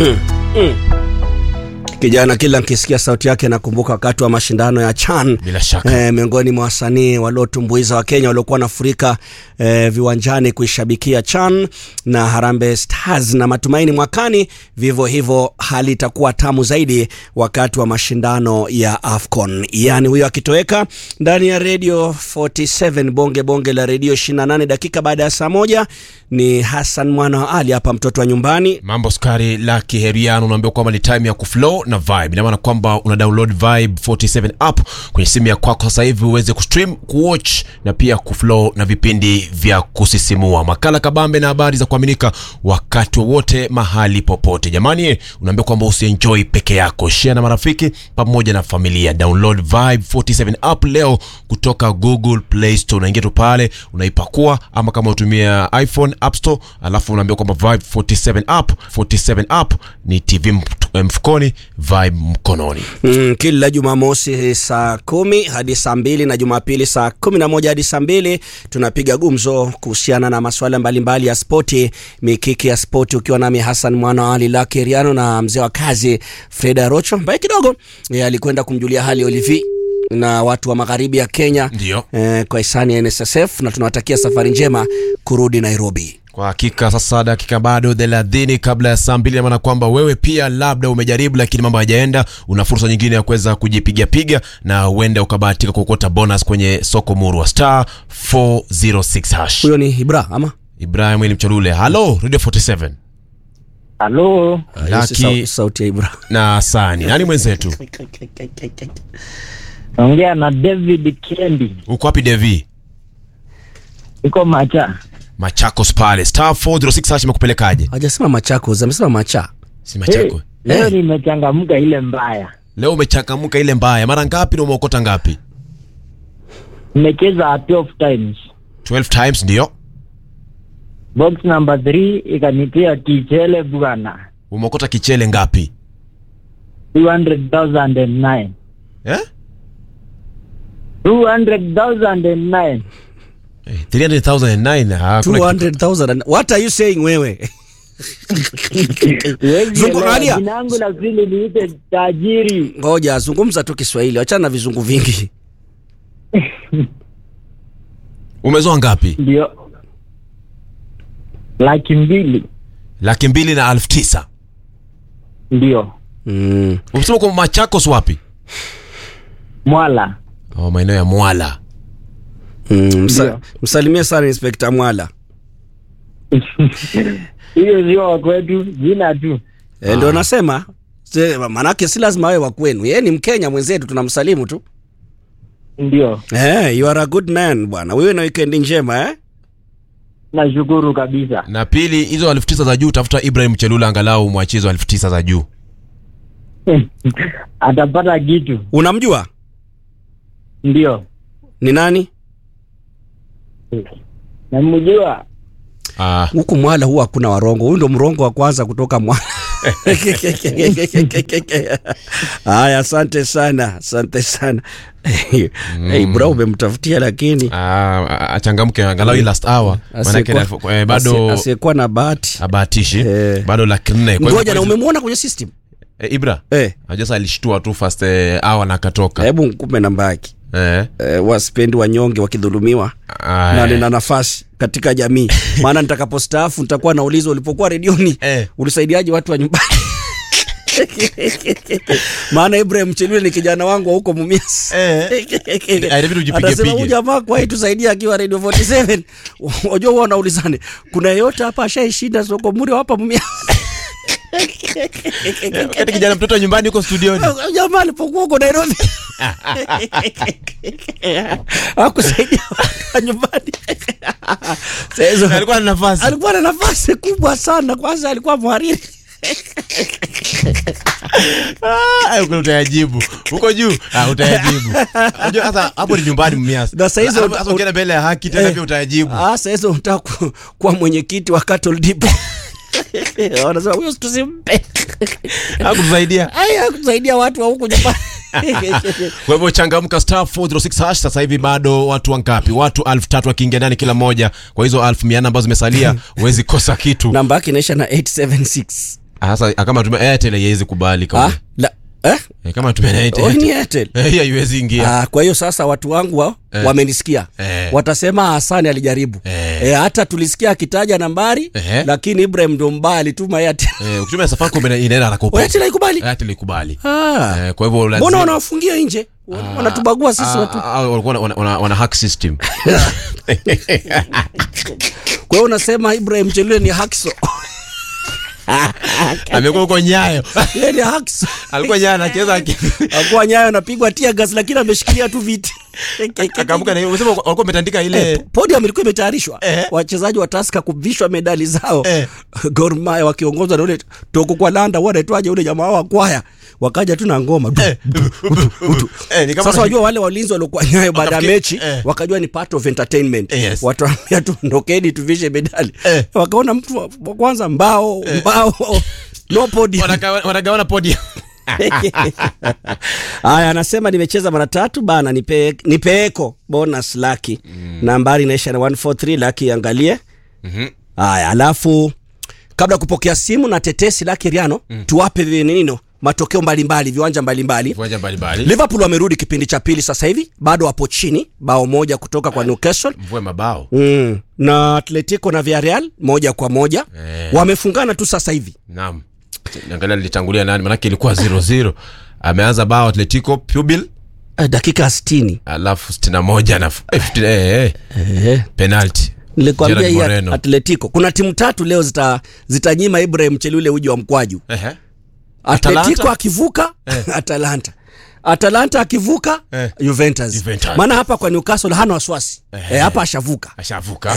Kijana kila nkisikia sauti yake nakumbuka wakati wa mashindano ya CHAN Bila shaka. eh, miongoni mwa wasanii waliotumbuiza Wakenya waliokuwa wanafurika eh, viwanjani kuishabikia CHAN na Harambee Stars, na matumaini mwakani vivyo hivyo hali itakuwa tamu zaidi wakati wa mashindano ya AFCON. Yani huyo akitoweka ndani ya Radio 47 bonge bonge la redio 28 dakika baada ya saa moja ni Hassan mwana wa Ali hapa, mtoto wa nyumbani mambo skari la kiheriano unaambiwa kwamba ni time ya kuflow na vibe ina maana kwamba una download vibe 47 app kwenye simu ya kwako sasa hivi uweze kustream kuwatch na pia kuflow na vipindi vya kusisimua makala kabambe na habari za kuaminika wakati wowote mahali popote jamani unaambiwa kwamba usienjoy peke yako share na marafiki pamoja na familia download vibe 47 app leo kutoka google play store unaingia tu pale unaipakua ama kama utumia iphone app store alafu unaambia kwamba vibe 47 app 47 app ni tv mf- mfukoni vibe mkononi Mm, kila Jumamosi saa kumi hadi saa mbili na Jumapili saa kumi na moja hadi saa mbili tunapiga gumzo kuhusiana na masuala mbalimbali ya spoti, mikiki ya spoti, ukiwa nami Hassan mwana wa Ali Laki Riano na mzee wa kazi Freda Rocho ambaye kidogo eh, alikwenda kumjulia hali Olivi na watu wa magharibi ya Kenya Ndio. eh, kwa hisani ya NSSF na tunawatakia safari njema kurudi Nairobi. kwa hakika sasa dakika bado thelathini kabla ya saa mbili maana kwamba wewe pia labda umejaribu lakini mambo hayajaenda una fursa nyingine ya kuweza kujipigapiga na huenda ukabahatika kuokota bonus kwenye soko murwa star 406 hash Huyo ni Ibra ama ibrahim ili mcholule halo radio 47 Halo, Ah, hiyo si Lucky. sau- sauti ya Ibra. na sani nani mwenzetu naongea na David Kendi, uko wapi devi iko Macha. machakos pale star 406 hash imekupelekaje Hajasema Machakos, amesema Macha. si machako Hey, leo Eh. nimechangamka ile mbaya, leo umechangamka ile mbaya mara ngapi na umeokota ngapi nimecheza 12 times. 12 times ndio Box number 3 ikanipia kichele bwana, umeokota kichele ngapi 200,009 eh? 200,009 Eh, 300,009 hakuna kitu. 200,000 what are you saying wewe Huwezi Zungu- elewa, angalia. jina langu la pili niite tajiri. ngoja zungumza tu kiswahili wachana na vizungu vingi umezoa ngapi Ndio laki mbili, laki mbili na elfu tisa ndio mm. umesema kwa machakos wapi Mwala. oh, maeneo ya mwala Mm, msa, Ndio. msalimie sana inspekta mwala Hiyo sio wa kwetu, jina tu. e, ndio nasema Se- manake si lazima awe wa kwenu yeye ni mkenya mwenzetu tunamsalimu tu Ndio, eh, you are a good man bwana wewe na wikendi njema eh? nashukuru kabisa. na pili hizo elfu tisa za juu tafuta ibrahim chelula angalau mwachie hizo elfu tisa za juu atapata kitu. unamjua Ndio, ni nani namjua. ah, huku mwala huwa hakuna warongo huyu ndo mrongo wa kwanza kutoka mwala haya asante sana asante sana hey, bro umemtafutia lakini ah, achangamke angalau hii last hour manake Asiyekuwa- eh, bado asi- asiyekuwa na bahati abahatishi Eh. bado laki nne Kwa hivyo- ngoja na umemwona kwenye system eh, ibra eh, najua sa alishtua tu first eh, hour na akatoka hebu nkupe namba yake eh, eh, wasipendi wanyonge wakidhulumiwa ah, na nina nafasi katika jamii maana nitakapostaafu nitakuwa naulizwa ulipokuwa redioni Eh. ulisaidiaje watu wa nyumbani maana ibrahim chelule ni kijana wangu wa huko mumias Eh. inabidi ujipige Atasema pige. huyu jamaa kwa hii tusaidia akiwa radio 47 wajua huwa wanaulizane kuna yeyote hapa ashaishinda soko muri hapa mumias wakati kijana mtoto wa nyumbani huko studioni jamaa alipokuwa huko nairobi akusaidia watu wa nyumbani Saa hizo- alikuwa na nafasi alikuwa na nafasi kubwa sana kwanza alikuwa mhariri Ah, huko utayajibu huko juu ah, utayajibu unajua sasa hapo ni nyumbani mmiasi Na saa hizo Sasa- uta- sasa ukienda mbele ya haki tena Eh. pia utayajibu Ah, saa hizo unataka ku- kuwa mwenyekiti wa Cattle Dip wanasema huyo tusimpe hakutusaidia haya kusaidia watu wa huku nyumbani kwa hivyo changamka star 406 hash sasa hivi bado watu wangapi watu elfu tatu wakiingia ndani kila moja kwa hizo elfu mia nne ambazo zimesalia huwezi kosa kitu namba yake inaisha na 876 Sasa kama tumia Airtel haiwezi kubali ah, kama la, eh? eh, kama tumia na Oh, Airtel. ni Airtel. Eh, haiwezi ingia. Ah, kwa hiyo sasa watu wangu wa, Eh. wamenisikia Eh. watasema Hasani alijaribu Eh. Eh, hata tulisikia akitaja nambari Ehe. lakini Ibrahim ndo mbaya alituma Airtel. Eh, ukitumia Safaricom ina- inaenda na Oh, kupo. Airtel haikubali. Airtel ikubali. Ah. Eh, kwa hivyo lazima Mbona wanawafungia nje? Wanatubagua sisi Ah, watu. ah, ah, walikuwa wana- wana- wana hack system. Kwa hiyo unasema Ibrahim Chelule ni hakso. Amekuwa huko Nyayo. Yeye ni hakso. Alikuwa Nyayo anacheza aki- Akuwa nyayo anapigwa tia gas lakini ameshikilia tu viti. akaamka na hiyo. Unasema walikuwa wametandika ile Eh, podium ilikuwa imetayarishwa Eh. wachezaji wa Tusker kuvishwa medali zao Eh. Gor Mahia wakiongozwa na ule toko kwa landa wanaitwaje ule jamaa wa kwaya wakaja tu na ngoma Du, du, du, du. Eh, ni kama- sasa wajua wale walinzi waliokuwa nyayo baada ya Wakafikiri- mechi eh. wakajua ni part of entertainment Eh, yes. watuambia tu ndokeni tuvishe medali Eh. wakaona mtu wa wa kwanza mbao mbao no podium Wanagawa- wanagawana podium. Haya, anasema nimecheza mara tatu bana, nipe nipeeko bonus laki nambari inaisha na 143 laki, angalie haya. Alafu kabla ya kupokea simu na tetesi laki Riano, tuwape vi- nino matokeo mbalimbali viwanja mbalimbali. Viwanja mbalimbali. Liverpool wamerudi kipindi cha pili sasa hivi, bado wapo chini bao moja kutoka kwa Newcastle. Mvue mabao. Mm. Na Atletico na Villarreal moja kwa moja Eh. wamefungana tu sasa hivi. Naam. Niangalia lilitangulia nani manake ilikuwa 0-0. Ameanza bao Atletico Pubil Eh, dakika 60 alafu 61 na eh, 50 eh, eh, eh. penalty. nilikwambia Gerard hii Moreno. Atletico kuna timu tatu leo zita zitanyima Ibrahim Chelule uji wa mkwaju. Ehe. Atletico Atalanta? akivuka Atalanta, Atalanta akivuka Eh. Juventus. Juventus. Maana hapa kwa Newcastle hana wasiwasi eh, hapa ashavuka Ashavuka.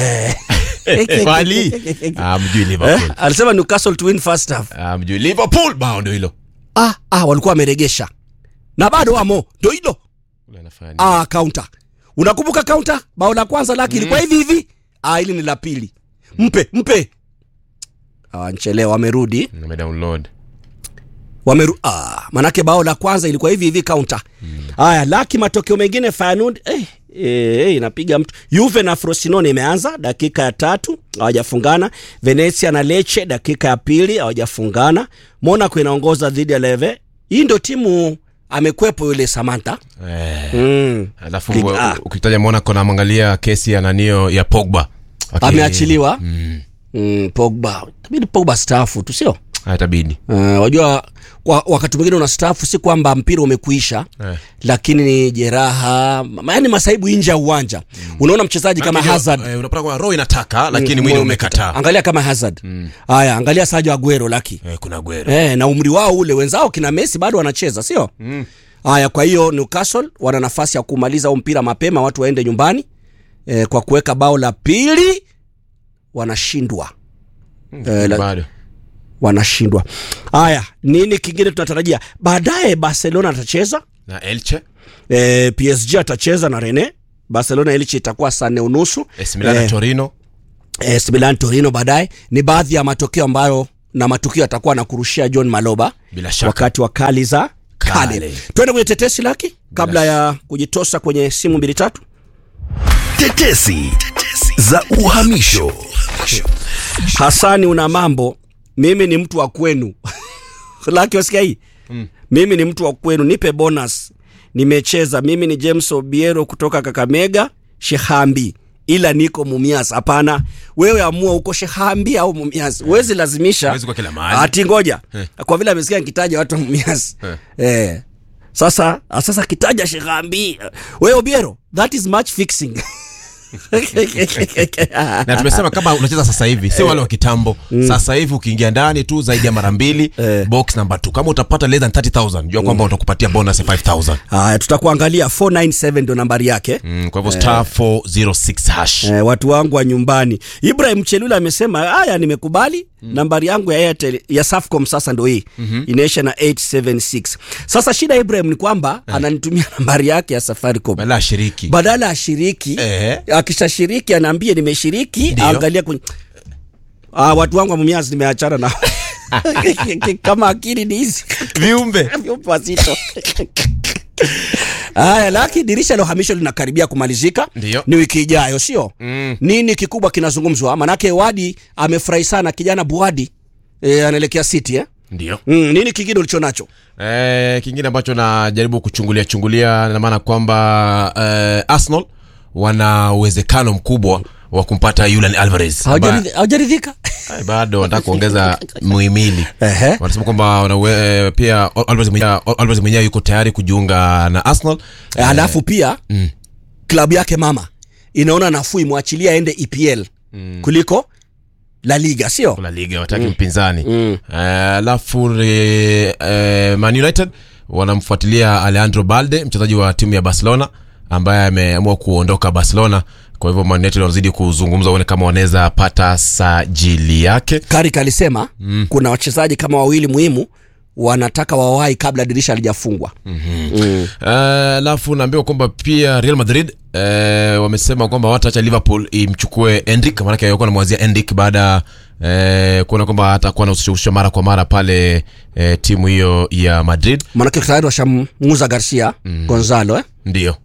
Kwali? Ah, mjui eh, Liverpool. alisema Newcastle to win first half. Ah, mjui Liverpool bao ndio hilo. Ah, ah, walikuwa wameregesha na bado wamo, ndio hilo Ule anafanya nini? ah, counter. Unakumbuka counter? Bao la kwanza laki ilikuwa hivi hivi, ah, hili ni la pili. Mpe mpe, ah, nchelewa, wamerudi Nimedownload. wameru ah, manake bao la kwanza ilikuwa hivi hivi counter. Haya, laki matokeo mengine Feyenoord eh, eh, eh, inapiga mtu. Juve na Frosinone imeanza dakika ya tatu hawajafungana. Venezia na Lecce dakika ya pili hawajafungana. Monaco inaongoza dhidi ya Leve. Hii ndio timu amekwepo yule Samantha. Eh. Mm. Alafu Ligue A. ukitaja Monaco namwangalia kesi ya nanio ya Pogba. Aki- Ameachiliwa. Mm. Mm, Pogba. Tabidi Pogba staafu tu sio? Haitabidi. Uh, wajua kwa, wakati mwingine una staafu si kwamba mpira umekuisha Eh. lakini ni jeraha ma- yaani masaibu nje ya uwanja unaona mchezaji kama Maana Hazard eh, unapata kwamba roho inataka lakini Mm, mwili moyo umekataa. angalia kama Hazard haya angalia Sergio Aguero laki Eh, kuna Aguero. eh, na umri wao ule wenzao kina Messi bado wanacheza sio haya kwa hiyo Newcastle wana nafasi ya kumaliza huu mpira mapema watu waende nyumbani eh, kwa kuweka bao la pili wanashindwa eh, la- Bado. wanashindwa haya nini kingine tunatarajia baadaye Barcelona atacheza Na Elche, e, PSG atacheza na Rene Barcelona Elche itakuwa saa nne unusu AC Milan na Eh, Torino. AS Milan Torino baadaye ni baadhi ya matokeo ambayo na matukio atakuwa na kurushia John Maloba Bila shaka. wakati wa kali za kale. Kale. Twende kwenye tetesi laki kabla ya kujitosa kwenye simu mbili tatu. Tetesi za uhamisho. Hasani, una mambo, mimi ni mtu wa kwenu laki, wasikia hii mimi ni mtu wa kwenu, nipe bonus. Nimecheza mimi ni James Obiero kutoka Kakamega Shehambi, ila niko Mumias. Hapana, wewe amua uko Shehambi au Mumias, huwezi lazimisha Huwezi kwa kila mahali. ati ngoja Eh. kwa vile amesikia nikitaja watu wa Mumias Eh. eh. Sasa sasa kitaja Shehambi, wewe Obiero, that is match fixing na tumesema kama unacheza sasa hivi si wale wa kitambo sasa hivi ukiingia ndani tu zaidi ya mara mbili Eh. box number 2 kama utapata less than 30000 jua kwamba utakupatia bonus ya 5000 Haya, tutakuangalia 497 ndio nambari yake. mm, kwa hivyo star 406 hash Eh, watu wangu wa nyumbani. Ibrahim Chelula amesema haya, nimekubali nambari yangu ya Airtel ya Safcom sasa ndo hii inaisha na 876. Sasa shida ya Ibrahim ni kwamba ananitumia nambari yake ya Safaricom bala shiriki badala ashiriki Eh. akishashiriki anaambia nimeshiriki, Ndio. angalia kwenye ah, watu wangu wa Mumias nimeachana nao kama akili ni hizi viumbe vyombo wazito. Haya, laki dirisha la uhamisho linakaribia kumalizika, Ndio. ni wiki ijayo, sio Mm. nini kikubwa kinazungumzwa? Manake Wadi amefurahi sana kijana Buadi e, anaelekea City eh? ndio mm, nini kingine ulicho nacho Eh, kingine ambacho najaribu kuchungulia chungulia na maana kwamba eh, Arsenal wana uwezekano mkubwa wa kumpata Julian Alvarez ambaye- Haujaridhi- haujaridhika Eh, bado wanataka kuongeza muhimili Ehe. wanasema kwamba wana uwe- eh, pia Alvarez mwenyewe Alvarez mwenyewe yuko tayari kujiunga na Arsenal Eh, alafu pia klabu yake mama inaona nafuu imwachilia aende EPL kuliko La Liga sio la liga wataki mpinzani Eh, alafu eh, eh, Man United wanamfuatilia Alejandro Balde mchezaji wa timu ya Barcelona ambaye ameamua kuondoka Barcelona kwa hivyo Man United wanazidi kuzungumza uone kama wanaweza pata sajili yake Karik alisema kuna wachezaji kama wawili muhimu wanataka wawahi kabla dirisha halijafungwa Eh, alafu naambiwa kwamba pia Real Madrid eh, wamesema kwamba wataacha Liverpool imchukue Endrick, maanake alikuwa namwazia Endrick baada eh, kuona kwamba atakuwa anahusishwa mara kwa mara pale eh, timu hiyo ya Madrid. manake tayari washamuuza Garcia Gonzalo eh? Ndio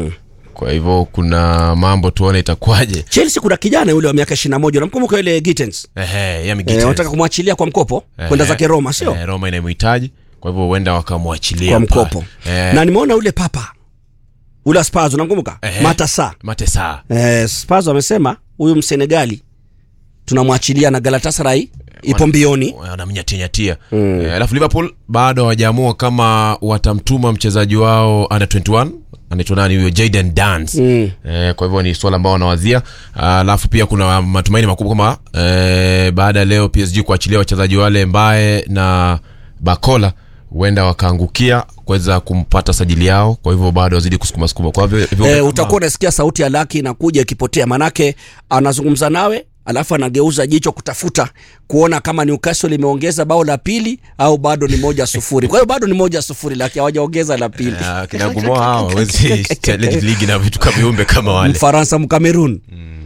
kwa hivyo kuna mambo tuone itakuwaje. Chelsea kuna kijana yule wa miaka 21 unamkumbuka yule Gittens Ehe, Yami eh, Gittens. wanataka kumwachilia kwa mkopo kwenda Ehe. zake Roma sio Eh, Roma inamhitaji kwa hivyo huenda wakamwachilia kwa pale. mkopo Eh, na nimeona ule papa ule wa Spurs unamkumbuka Ehe. Matasa Matesa eh, Spurs wamesema huyu Msenegali tunamwachilia na Galatasaray ipo mbioni wanamnyatianyatia Eh, alafu Liverpool bado hawajaamua kama watamtuma mchezaji wao under 21 anaitwa nani huyo Jayden Dance Mm. eh, kwa hivyo ni swala ambao wanawazia alafu pia kuna matumaini makubwa kama eh, baada ya leo PSG kuachilia wachezaji wale Mbaye na Bakola huenda wakaangukia kuweza kumpata sajili yao kwa hivyo bado wazidi kusukuma sukuma kwa hivyo hivyo eh, kama- utakuwa unasikia sauti ya Laki inakuja ikipotea, manake anazungumza nawe alafu anageuza jicho kutafuta kuona kama Newcastle imeongeza bao la pili au bado ni moja sufuri. Kwa hiyo bado ni moja sufuri, Laki hawajaongeza la pili. Ah, kina Gumoa hao hawezi challenge ligi na vitu kama viumbe kama wale Mfaransa Mkamerun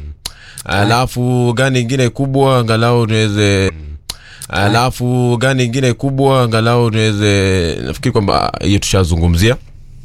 alafu gani ingine kubwa angalau niweze alafu gani ingine kubwa angalau niweze nafikiri kwamba hiyo tushazungumzia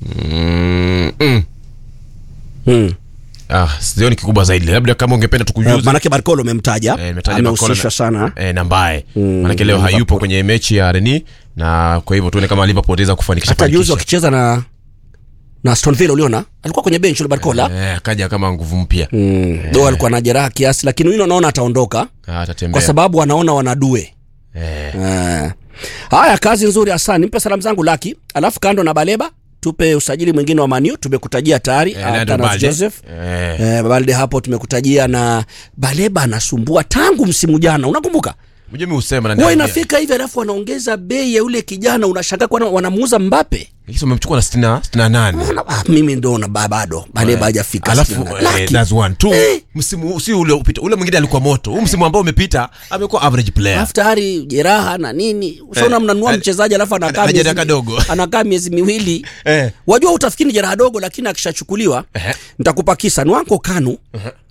mm, mm. hmm. ah, sioni kikubwa zaidi labda kama ungependa Uh, tukujuze manake Barcolo umemtaja Eh, nimetaja amehusishwa Barcola sana e, na mbaye manake leo hayupo kwenye mechi ya Reni na kwa hivyo tuone kama Liverpool itaweza kufanikisha hata juzi fanikisha. wakicheza na na Aston Villa uliona alikuwa kwenye bench ule Barcola Eh, akaja kama nguvu mpya mm. do alikuwa na jeraha kiasi, lakini huyu naona ataondoka Ah, atatembea kwa sababu wanaona wanadue eh. Eh. Haya, kazi nzuri Hasani, mpe salamu zangu Laki, alafu kando na Baleba tupe usajili mwingine wa Maniu, tumekutajia tayari Eh, ah, Leandro Thanos Balde. Joseph Eh. eh, Balde hapo tumekutajia, na Baleba anasumbua tangu msimu jana, unakumbuka Unajua mimi husema na huwa niambia. inafika hivi, alafu wanaongeza bei ya yule kijana, unashangaa kwa nini wanamuuza Mbappe. Lakini wamemchukua na 60 68 Una- ah, mimi ndo na ba- bado Baleba hajafika alafu sitini na- eh, Laki. that's one two Eh. msimu si ule upita ule mwingine alikuwa moto huu msimu ambao umepita amekuwa average player alafu tayari jeraha na nini ushaona Eh, mnanunua eh, mchezaji alafu anakaa ana jeraha miezi- kadogo. anakaa miezi miwili Eh. wajua utafikiri ni jeraha dogo lakini akishachukuliwa Ehe. nitakupa kisa nwanko kanu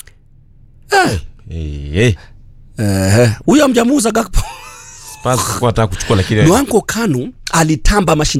eh eh Ehe. huyo amjamuuza Gakpo Spurs kwa nataka kuchukua lakini nwanko kanu alitamba mashindano